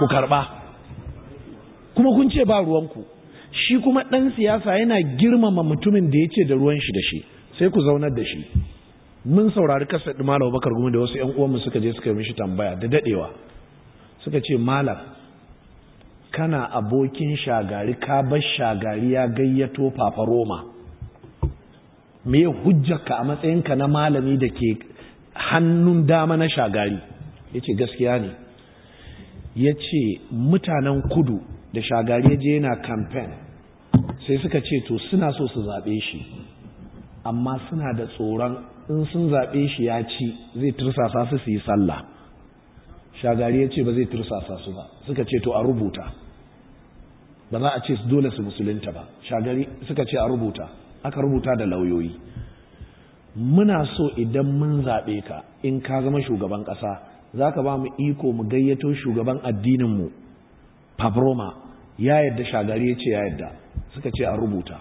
ku karɓa kuma kun ce ba ruwanku shi kuma ɗan siyasa yana girmama mutumin da ya ce da ruwan shi da shi sai ku zaunar da shi mun saurari kasar ɗi malam bakar gumi da wasu ‘yan uwanmu suka je suka yi mishi tambaya da daɗewa suka ce malam kana abokin shagari ka bar shagari ya gayyato papa roma me hujjarka a matsayinka na malami da ke hannun dama na shagari ya ce gaskiya ne ya ce mutanen kudu da shagari ya je yana kamfen sai suka ce to suna so su zaɓe shi amma suna da tsoron in sun zaɓe shi ya ci zai tursasa su su yi sallah shagari ya ce ba zai tursasa su ba suka ce to a rubuta ba za a ce dole su musulunta ba shagari suka ce a rubuta aka rubuta da lauyoyi muna so idan mun zaɓe ka in ka zama shugaban ƙasa za ka ba mu iko mu gayyato shugaban addininmu pabroma ya yadda shagari ya ce ya yadda suka ce a rubuta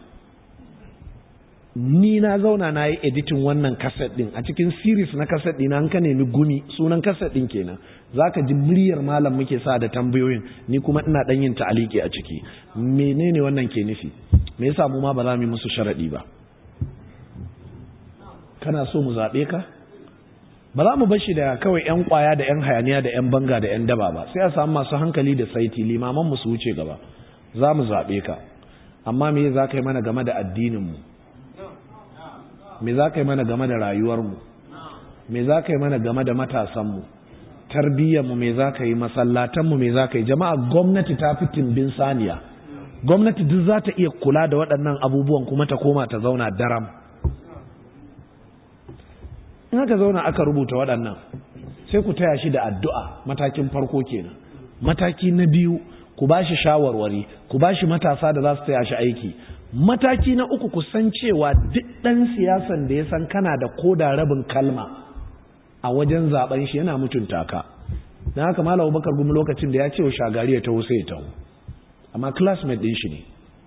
ni na zauna na yi editin wannan kaset din a cikin series na kaset din an ka nemi gumi sunan kaset din kenan zaka ji muryar malam muke sa da tambayoyin ni kuma ina dan yin ta'aliki a ciki menene wannan ke nufi me yasa mu ma ba za mu yi musu sharadi ba kana so mu zabe ka ba za mu bar shi da kawai yan kwaya da yan hayaniya da yan banga da yan daba ba sai a samu masu hankali da saiti limaman mu su wuce gaba za mu zabe ka amma me za ka yi mana game da addinin mu me za ka yi mana game da rayuwarmu me za ka yi mana game da matasanmu tarbiyyarmu me za ka yi masallatanmu me za ka yi jama'a gwamnati ta fi timbin saniya gwamnati duk za ta iya kula da waɗannan abubuwan kuma ta koma ta zauna daram in aka zauna aka rubuta waɗannan sai ku taya shi da addu'a matakin farko kenan mataki na biyu ku ba shi shawarwari ku ba shi matasa da za su taya shi aiki mataki na uku ku san cewa duk ɗan siyasan da ya san kana da koda rabin kalma a wajen zaben shi yana mutunta ka na haka malam bakar gumi lokacin da ya ce wa shagari ya taho sai ya taho amma classmate ɗin shi ne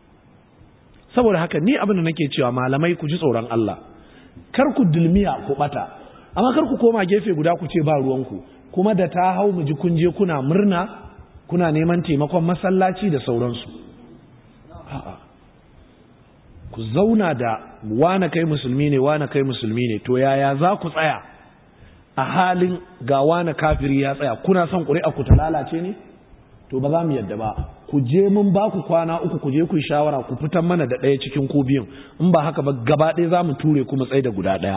saboda haka ni abin da nake cewa malamai ku ji tsoron Allah kar ku dulmiya ku bata amma kar ku koma gefe guda ku ce ba ruwanku kuma da ta hau mu ji kun je kuna murna kuna neman taimakon masallaci da sauransu a'a ku zauna da wane kai musulmi ne wane kai musulmi ne to yaya za ku tsaya a halin ga wane kafiri ya tsaya kuna son ƙuri'a ku ta lalace ne to ba za mu yadda ba ku je mun ba ku kwana uku ku je ku yi shawara ku fitan mana da ɗaya cikin ku biyun in ba haka ba gaba ɗaya za mu ture kuma tsaye da guda ɗaya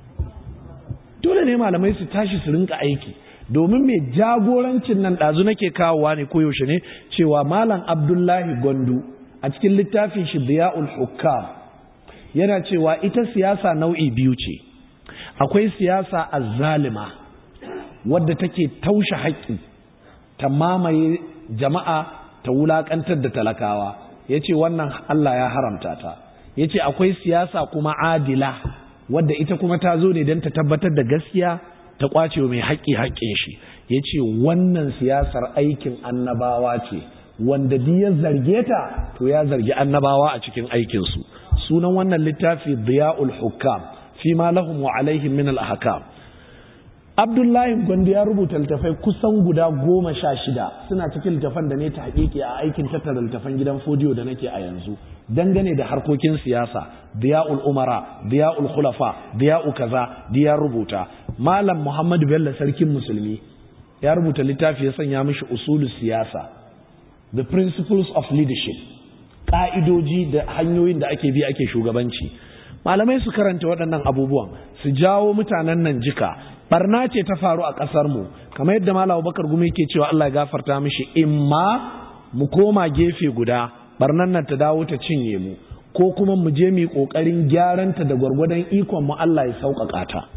dole ne malamai su tashi su rinka aiki domin mai jagorancin nan ɗazu nake kawowa ne koyaushe ne cewa malam abdullahi gondu a cikin littafin shi Diya'ul Hukam yana cewa ita siyasa nau'i biyu ce akwai siyasa azzalima wadda take taushe haƙƙi ta mamaye jama'a ta wulaƙantar da talakawa yace wannan Allah ya haramta ta yace akwai siyasa kuma adila wadda ita kuma ta zo ne don ta tabbatar da gaskiya ta kwace mai haƙƙi haƙƙin shi yace wannan siyasar aikin annabawa ce wanda duk ya zarge ta to ya zargi annabawa a cikin aikinsu sunan wannan littafi diya'ul hukam fi ma lahum wa alaihim min al ahkam Abdullahi Gwandi ya rubuta littafai kusan guda goma sha shida suna cikin littafan da ne ta haƙiƙi a aikin tattara littafan gidan fodiyo da nake a yanzu dangane da harkokin siyasa diya'ul umara diya'ul khulafa diya'u kaza diya rubuta malam Muhammad Bello sarkin musulmi ya rubuta littafi ya sanya mishi usulus siyasa the principles of leadership ƙa'idoji da hanyoyin da ake bi ake shugabanci malamai su karanta waɗannan abubuwan su jawo mutanen nan jika barna ce ta faru a ƙasar mu kamar yadda malam bakar gumi ke cewa Allah ya gafarta mishi imma mu koma gefe guda barnan nan ta dawo ta cinye mu ko kuma mu je mu yi ƙoƙarin gyaranta da gwargwadon ikon mu Allah ya sauƙaƙa ta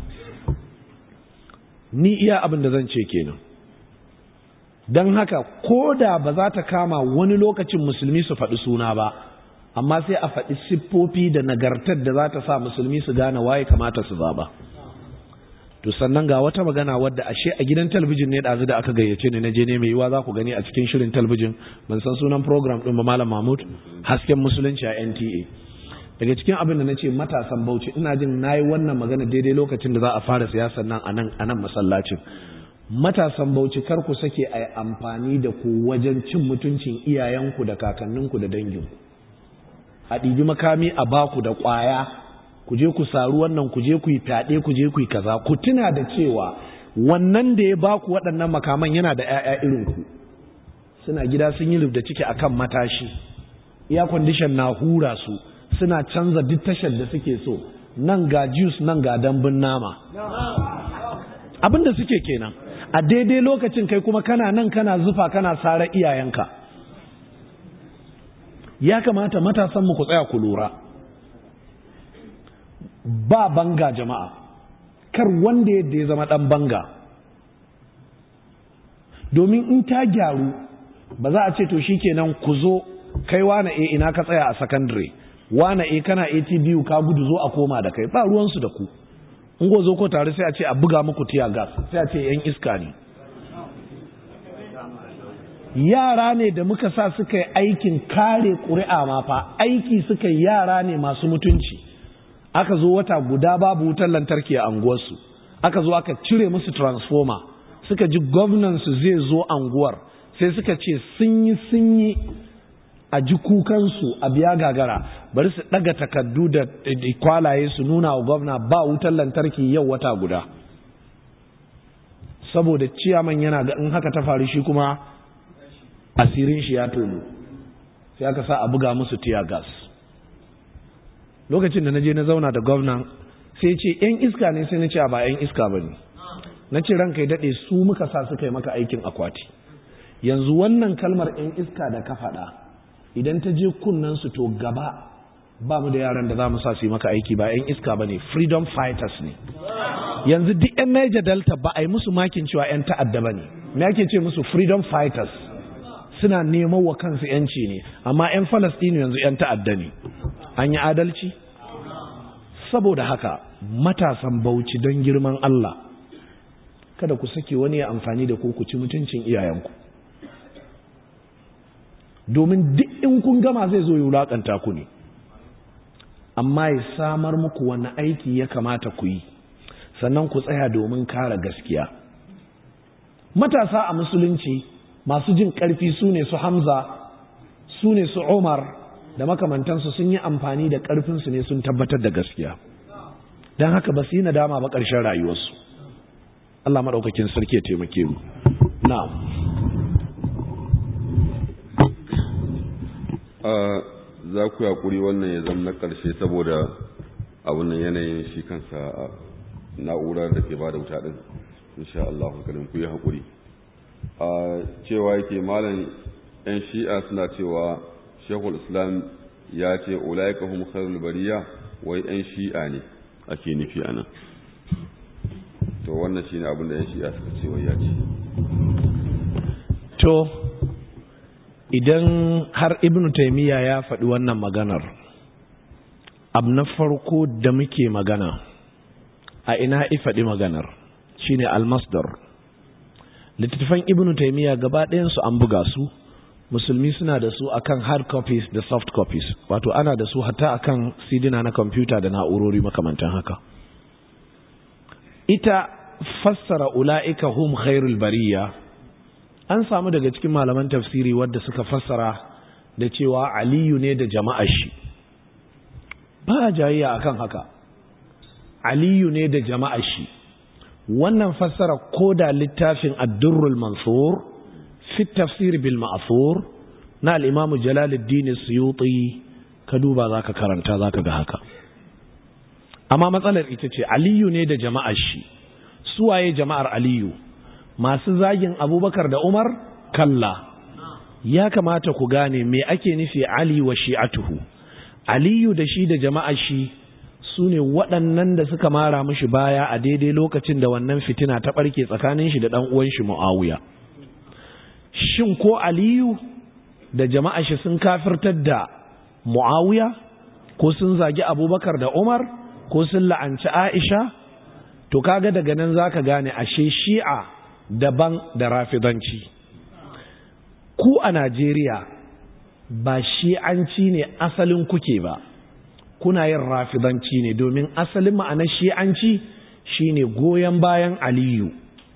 ni iya abin da zan ce kenan don haka ko da ba za ta kama wani lokacin musulmi su faɗi suna ba amma sai a faɗi siffofi da nagartar da za ta sa musulmi su gane waye kamata su zaba to sannan ga wata magana wadda ashe a gidan talabijin ne ɗazu da aka gayyace ni na je ne mai yiwa za ku gani a cikin shirin talabijin ban san sunan program ɗin ba malam mahmud hasken musulunci a nta daga cikin abin da na ce matasan bauchi ina jin na yi wannan magana daidai lokacin da za a fara siyasar nan a nan masallacin matasan bauchi kar ku sake a amfani da ku wajen cin mutuncin iyayenku da kakanninku da danginku a ɗibi makami a baku da ƙwaya ku je ku saru wannan ku je ku yi fyaɗe ku je ku yi kaza ku tuna da cewa wannan da ya baku waɗannan makaman yana da 'ya'ya irinku suna gida sun yi rubda ciki akan matashi iya kwandishan na hura su suna canza duk tashar da suke so nan ga juice nan ga dambun nama abin da suke kenan a daidai lokacin kai kuma kana nan kana zufa kana sara iyayenka ya kamata matasanmu ku tsaya ku lura ba banga jama'a kar wanda yadda ya zama dan banga domin in ta gyaru ba za a ce to shikenan ku zo kai wane e ina ka tsaya a secondary wane e kana ATBU ka gudu zo a koma da kai ba ruwansu da ku in go zo ko tare sai a ce a buga muku tiya gas sai a ce yan iska ne yara ne da muka sa suka yi aikin kare ƙuri'a ma fa aiki suka yi yara ne masu mutunci aka zo wata guda babu wutar lantarki a anguwarsu aka zo aka cire musu transformer suka ji gwamnansu zai zo anguwar sai suka ce sun yi sun yi a ji kukansu a biya gagara bari su ɗaga takardu da kwalaye su nuna wa gwamna ba wutar lantarki yau wata guda saboda ciyaman yana ga in haka ta faru shi kuma asirin shi ya tono sai aka sa a buga musu tiya gas lokacin da na je na zauna da gwamnan sai ce yan iska ne sai na ce ba yan iska ba ne na ce ranka ya daɗe su muka sa suka yi maka aikin akwati yanzu wannan kalmar yan iska da ka faɗa idan ta je su to gaba ba mu da yaran da za mu sa su yi maka aiki ba 'yan iska ba ne freedom fighters ne yanzu duk 'yan Niger Delta ba a yi musu makin cewa 'yan ta'adda ba ne me ake ce musu freedom fighters suna neman wa kansu 'yanci ne amma 'yan Falastinu yanzu 'yan ta'adda ne an yi adalci saboda haka matasan bauchi don girman Allah kada ku sake wani ya amfani da ku ku ci mutuncin iyayenku domin duk in kun gama zai zo yi wulaƙanta ku ne amma ya samar muku wani aiki ya kamata ku yi sannan ku tsaya domin kare gaskiya matasa a musulunci masu jin ƙarfi su ne su hamza su ne su umar da makamantansu sun yi amfani da ƙarfinsu ne sun tabbatar da gaskiya don haka ba su yi nadama ba ƙarshen rayuwarsu Allah maɗaukakin sarki ya taimake mu na'am za ku yaƙuri wannan ya zama na ƙarshe saboda abin yanayin shi kansa na'urar da ke ba da wuta ɗin insha Allah hankalin ku yi haƙuri cewa yake malam 'yan shi'a suna cewa shekul islam ya ce ulaika hum khairul bariya wai 'yan shi'a ne ake nufi anan to wannan shine abin da 'yan shi'a suka ce wai ya ce to idan har ibn taimiyya ya faɗi wannan maganar abu na farko da muke magana a ina faɗi maganar shine almasdar littattafan ibn taimiyya gaba ɗayansu an buga su musulmi suna da su akan hard copies da soft copies wato ana da su hatta akan sidina na kwamfuta da na'urori makamantan haka ita fassara ula'ika hum khairul bariya an samu daga cikin malaman tafsiri wadda suka fassara da cewa aliyu ne da jama'ar shi ba jayayya akan haka aliyu ne da jama'ar shi wannan fassara ko da littafin addurrul mansur fi tafsir bil ma'thur na al-imamu jalaluddin suyuti ka duba zaka karanta zaka ga haka amma matsalar ita ce aliyu ne da jama'ar shi suwaye jama'ar aliyu masu zagin abubakar da umar kalla ya kamata ku gane me ake nufi ali wa shi'atuhu aliyu da shi da jama'a shi su ne waɗannan da suka mara mishi baya a daidai lokacin da wannan fitina ta ɓarke tsakanin shi da ɗan uwan shi mu'awiya shin ko aliyu da jama'a shi sun kafirtar da mu'awiya ko sun zagi abubakar da umar ko sun la'anci aisha to kaga daga nan zaka gane ashe shi'a daban da rafidanci ku a Najeriya ba shi'anci ne asalin kuke ba kuna yin rafidanci ne domin asalin ma'anar shi'anci shine goyon bayan Aliyu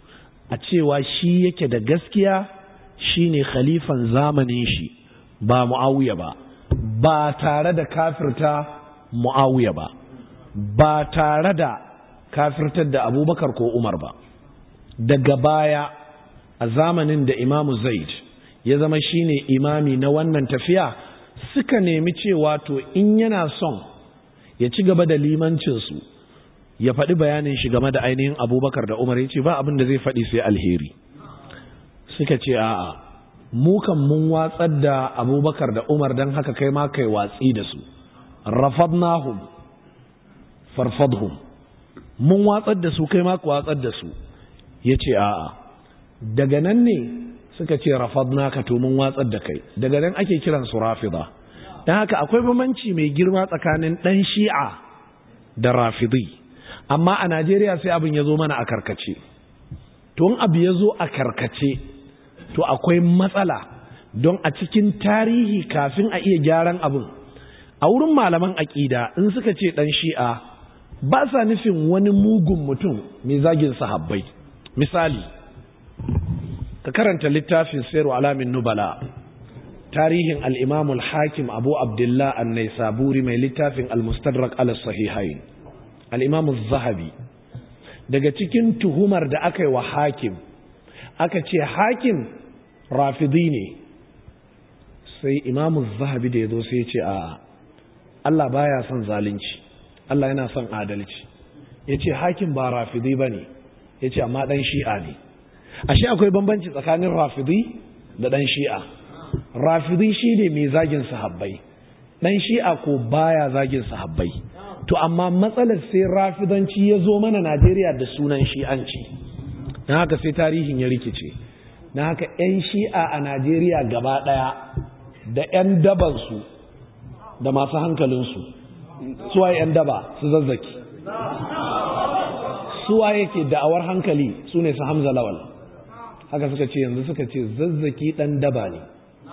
a cewa shi yake da gaskiya shine khalifan zamanin shi ba mu'awiya ba ba tare da kafirta mu'awiya ba ba tare da kafirtar da abubakar ko umar ba daga baya a zamanin da imamu zaid ya zama shine imami na wannan tafiya suka nemi cewa to in yana son ya ci gaba da limancinsu ya faɗi bayanin shi game da ainihin abubakar da umar ya ce ba abin da zai faɗi sai alheri suka ce a'a mu kan mun watsar da abubakar da umar don haka kai ma kai watsi da su rafadnahum farfadhum mun watsar da su kai ma ku watsar da su ya ce a'a daga nan ne suka ce rafadnaka to mun watsar da kai daga nan ake kiran su rafida don haka akwai bambanci mai girma tsakanin ɗan shi'a da rafidi amma a najeriya sai abin ya zo mana a karkace to in abu ya zo a karkace to akwai matsala don a cikin tarihi kafin a iya gyaran abin a wurin malaman aƙida in suka ce ɗan shi'a ba sa nufin wani mugun mutum mai zagin sahabbai misali ka karanta littafin sayarwa alamin nubala tarihin al'imamul hakim abu abdullah annai saburi mai littafin al-mustadrak al-sahihain al'imamul zahabi daga cikin tuhumar da aka yi wa hakim aka ce hakim rafidi ne sai imamul zahabi da ya zo sai ce a Allah baya son zalunci Allah yana son adalci ya ce hakim ba rafidi ba ne ya ce amma ɗan shi'a ne ashe akwai bambanci tsakanin rafidi da ɗan shi'a rafidi shi ne mai zagin sahabbai ɗan shi'a ko baya zagin sahabbai to amma matsalar sai rafidanci ya zo mana najeriya da sunan shi'anci na haka sai tarihin ya rikice na haka 'yan shi'a a najeriya gaba ɗaya da 'yan dabansu da masu hankalinsu suwa 'yan daba su zazzaki suwa yake da'awar hankali su ne su hamza lawal haka suka ce yanzu suka ce zazzaki ɗan daba ne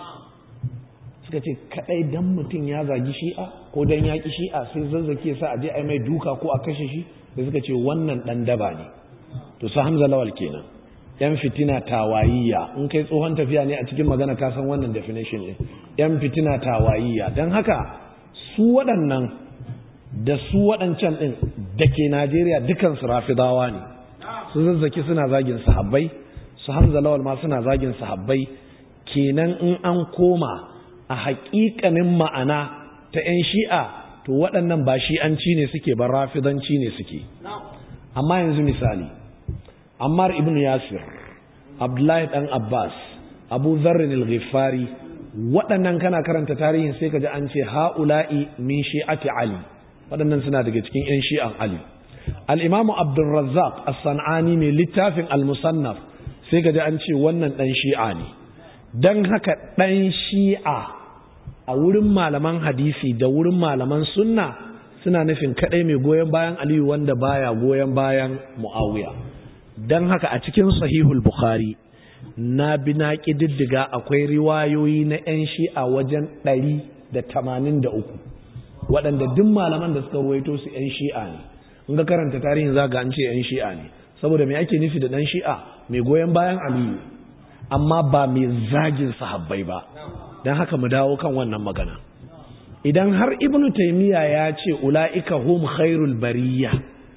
suka ce kaɗai dan mutum ya zagi shi'a ko dan ya ƙi shi'a sai zazzaki ya sa a je a mai duka ko a kashe shi da suka ce wannan ɗan daba ne to su hamza lawal kenan yan fitina tawayiyya in kai tsohon tafiya ne a cikin magana ka san wannan definition ɗin yan fitina tawayiyya don haka su waɗannan da su waɗancan ɗin da ke najeriya dukansu rafidawa ne su zazzaki suna zagin sahabbai su hamza lawal ma suna zagin sahabbai kenan in an koma a haƙiƙanin ma'ana ta 'yan shi'a to waɗannan ba shi'anci ne suke ba rafidanci ne suke amma yanzu misali ammar ibn yasir abdullahi ɗan abbas abu zarrin al-ghifari waɗannan kana karanta tarihin sai ka ji an ce ha'ula'i min shi'ati ali waɗannan suna daga cikin 'yan shi'an ali al'imamu abdulrazzaq as-san'ani mai littafin al-musannaf sai ka ji an ce wannan ɗan shi'a ne don haka ɗan shi'a a wurin malaman hadisi da wurin malaman sunna suna nufin kaɗai mai goyon bayan aliyu wanda baya goyon bayan mu'awiya don haka a cikin sahihul bukhari na bi na ƙididdiga akwai riwayoyi na 'yan shi'a wajen ɗari da tamanin da uku waɗanda duk malaman da suka ruwaito su 'yan shi'a ne in ga karanta tarihin zaga an ce 'yan shi'a ne saboda me ake nufi da ɗan shi'a mai goyon bayan aliyu amma ba mai zagin sahabbai ba don haka mu dawo kan wannan magana idan har ibnu taimiyya ya ce ula'ika hum khairul bariya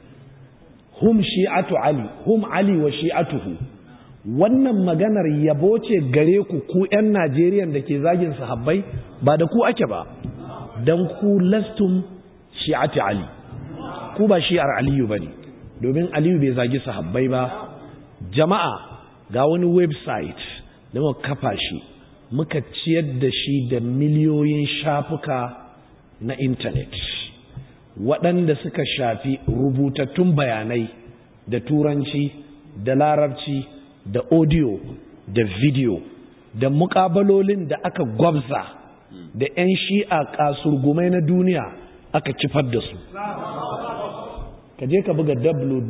hum shi'atu ali hum ali wa shi'atuhu wannan maganar yabo ce gare ku ku 'yan najeriya da ke zagin sahabbai ba da ku ake ba don ku lastum shi'ati ali ku ba shi'ar aliyu ba ne domin aliyu bai zagi sahabbai ba jama'a ga wani website da muka kafa shi muka ciyar da shi da miliyoyin shafuka na intanet waɗanda suka shafi rubutattun bayanai da turanci da larabci da audio da video da muƙabalolin da aka gwabza da 'yan shi'a kasurgumai na duniya aka kifar da su ka je ka buga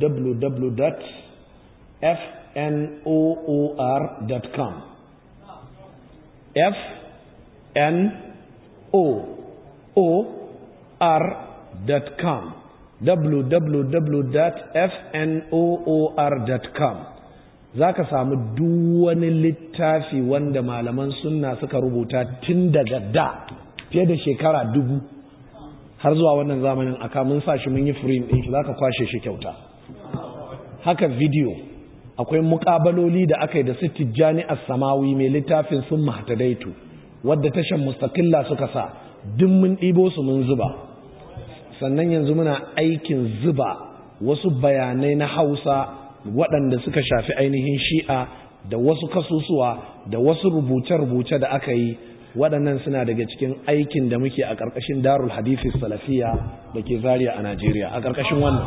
www.fnoor.com f n o o r.com www.fnoor.com za ka samu duk wani littafi wanda malaman sunna suka rubuta tun daga da fiye da shekara dubu har zuwa wannan zamanin aka mun sa shi mun yi firin ɗin shi za ka kwashe shi kyauta haka video akwai mukabaloli da aka yi da su tijjani a samawi mai littafin sun mahtadaitu wadda tashan mustaqilla suka sa duk mun ɗibo su mun zuba sannan yanzu muna aikin zuba wasu bayanai na hausa waɗanda suka shafi ainihin shi'a da wasu kasusuwa da wasu rubuce-rubuce da aka yi waɗannan suna daga cikin aikin da muke a ƙarƙashin darul hadithi salafiya da ke zariya a najeriya a ƙarƙashin wannan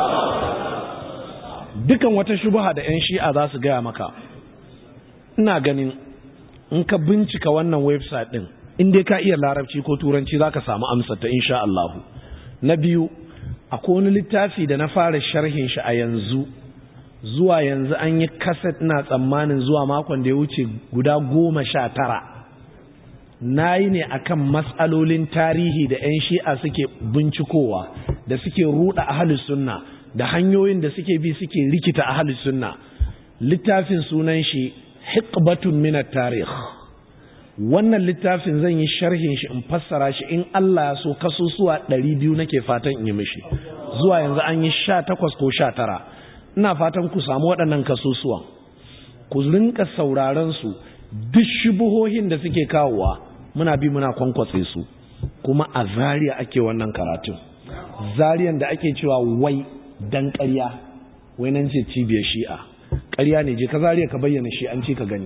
dukan wata shubuha da 'yan shi'a za su gaya maka ina ganin in ka bincika wannan website ɗin in dai ka iya larabci ko turanci za ka samu amsar ta insha Allahu na biyu akwai wani littafi da na fara sharhin shi a yanzu zuwa yanzu an yi kaset ina tsammanin zuwa makon da ya wuce guda goma sha tara na yi ne akan matsalolin tarihi da 'yan shi'a suke bincikowa da suke ruɗa ahalus sunna da hanyoyin da suke bi suke rikita ahalus sunna littafin sunan shi hikbatun minat tarih wannan littafin zan yi sharhin shi in fassara shi in Allah ya so kasusuwa 200 nake fatan in yi mishi zuwa yanzu an yi 18 ko 19 ina fatan ku samu waɗannan kasusuwan ku rinka sauraron su duk shubuhohin da suke kawowa muna bi muna kwankwatse su kuma a zariya ake wannan karatun zariyan da ake cewa wai dan ƙarya wai nan ce cibiyar shi'a ƙarya ne je ka zariya ka bayyana shi an ci ka gani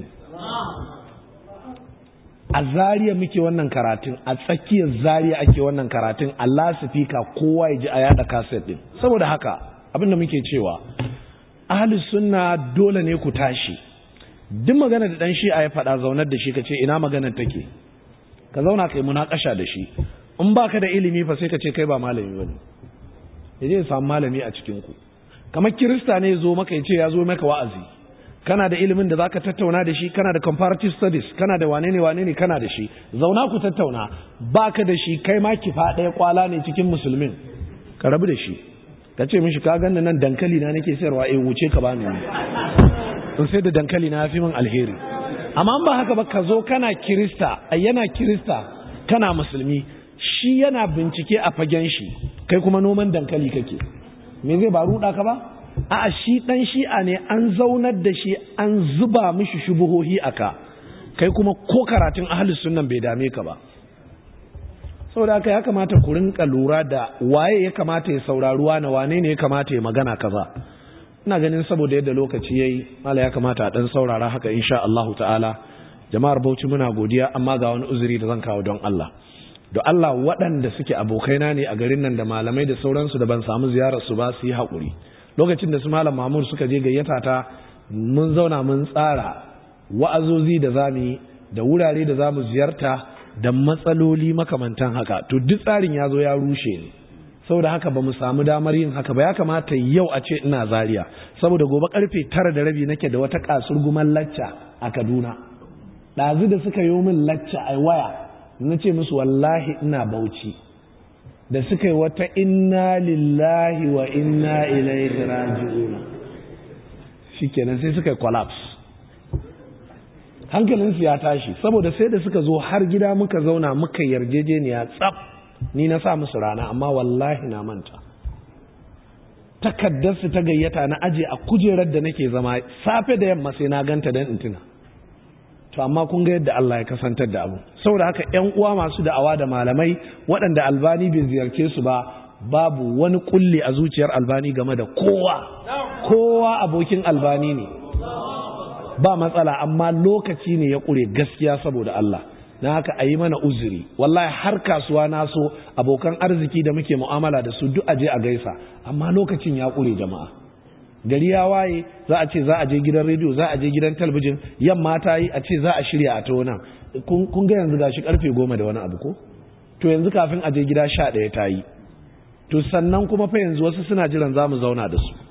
a zariya muke wannan karatun a tsakiyar zariya ake wannan karatun a lasifika kowa ya ji a yada kaset din saboda haka abinda muke cewa ahli sunna dole ne ku tashi duk magana da dan shi'a ya faɗa zaunar da shi ka ce ina maganar take ka zauna kai munakasha da shi in baka da ilimi fa sai ka ce kai ba malami bane yaje ya samu malami a cikin ku kamar kirista ne zo maka ya ce ya zo maka wa'azi kana da ilimin da zaka tattauna da shi kana da comparative studies kana da wane ne wane ne kana da shi zauna ku tattauna baka da shi kai ma kifa ɗaya kwala ne cikin musulmin ka rabu da shi ka ce mishi ka ganna nan dankali na nake sayarwa eh wuce ka bani ne in sai da dankali na fi min alheri amma ba haka ba ka zo kana kirista a yana kirista kana musulmi shi yana bincike a fagen shi kai kuma noman dankali kake me zai ba ruɗa ka ba a shi ɗan shi'a ne an zaunar da shi an zuba mishi shubuhohi aka kai kuma ko karatun ahalus sunnan bai dame ka ba saboda haka ya kamata ku rinka lura da waye ya kamata ya sauraruwa na wane ne ya kamata ya magana kaza ina ganin saboda yadda lokaci yayi mala ya kamata a dan saurara haka insha Allah ta'ala jama'ar Bauchi muna godiya amma ga wani uzuri da zan kawo don Allah da Allah waɗanda suke abokaina ne a garin nan da malamai da sauransu da ban samu ziyarar su ba su yi haƙuri lokacin da su malam Mahmud suka je gayyata ta mun zauna mun tsara wa'azozi da zamu yi da wurare da zamu ziyarta da matsaloli makamantan haka to duk tsarin ya zo ya rushe ne saboda haka ba mu samu damar yin haka ba ya kamata yau a ce ina zaria saboda gobe karfe tara da rabi nake da wata kasurguman lacca a kaduna ɗazu da suka yi min lacca a waya na ce musu wallahi ina bauchi da suka yi wata inna lillahi wa inna ilaihi raji'una shikenan sai suka yi collapse hankalinsu ya tashi saboda sai da suka zo har gida muka zauna muka yarjejeniya tsaf ni na sa musu rana amma wallahi na manta takaddarsu ta gayyata na aje a kujerar da nake zama safe da yamma sai na ganta don in tuna to amma kun ga yadda Allah ya kasantar da abu saboda haka ƴan uwa masu da'awa da malamai waɗanda albani bai ziyarce su ba babu wani kulli a zuciyar albani game da kowa kowa abokin albani ne ba matsala amma lokaci ne ya ƙure gaskiya saboda Allah na haka a yi mana uzuri wallahi har kasuwa na so abokan arziki da muke mu'amala da su duk aje a gaisa amma lokacin ya ƙure jama'a gari ya waye za a ce za a je gidan rediyo za a je gidan talabijin yamma ta yi a ce za a shirya a ta nan kun ga yanzu gashi karfe goma da wani abu ko to yanzu kafin a je gida sha ɗaya ta yi to sannan kuma fa yanzu wasu suna jiran za mu zauna da su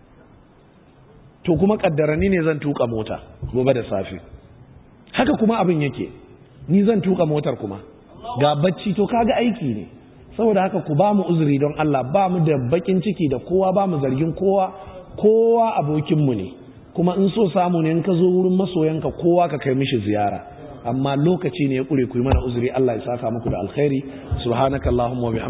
to kuma kaddarani ne zan tuka mota gobe da safe haka kuma abin yake ni zan tuka motar kuma ga bacci to kaga aiki ne saboda haka ku ba mu uzuri don Allah ba mu da bakin ciki da kowa ba mu zargin kowa kowa abokinmu ne kuma in so samu ne in ka zo wurin masoyanka kowa ka kai mishi ziyara amma lokaci ne ya kure ku yi mana uzuri Allah ya saka muku da alkhairi subhanakallahumma wa